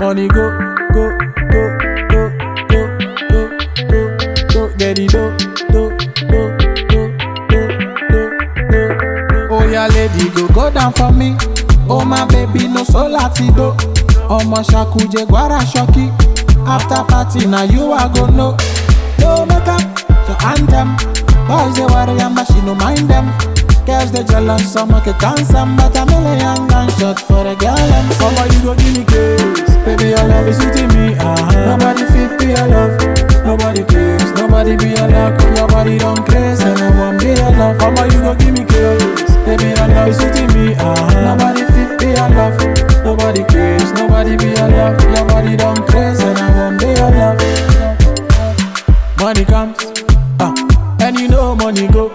Money go, go, go, go, go, go, go, go, get it do, do, do, do, do, do, do. Oh yeah, lady, go go down for me. Oh my baby, no so latido. Ọmọ ṣakuje gbara ṣọkí. After party na you I go know. No makeup, your anthem. Boys they worry and but she no mind them. Girls they jealous, some can dance some, but a million gunshot for a girl and Mama you go give me case, baby your love is sweeting me. Uh-huh. Nobody fit be your love, nobody cares, nobody be your love. Your body don't craze and I want be your love. Mama you go give me case, baby your love is sweeting me. Uh-huh. Nobody fit be your love, nobody cares, nobody be your love. Your body don't craze and I want be your love. Money comes, uh, and you know money go.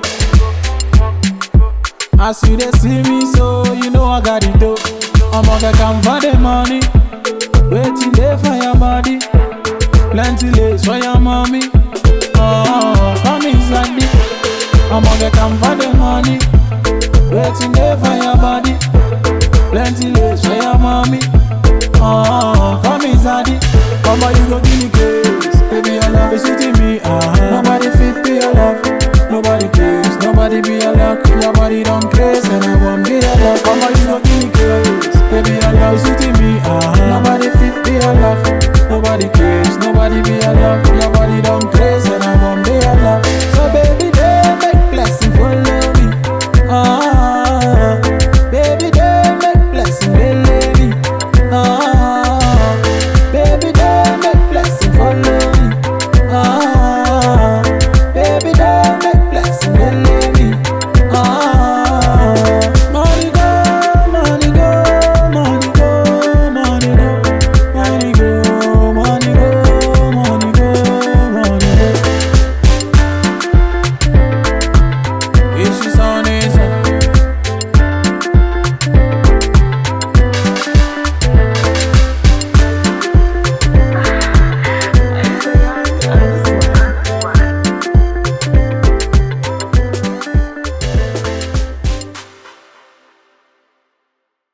As you dey see me so, you know I got it though. I'ma get come for the money, waiting there for your body. Plenty lace for your mommy. Oh, come inside it. I'ma get come for the money, waiting there for your body. Plenty lace for your mommy. Oh, come inside it. Mama, you go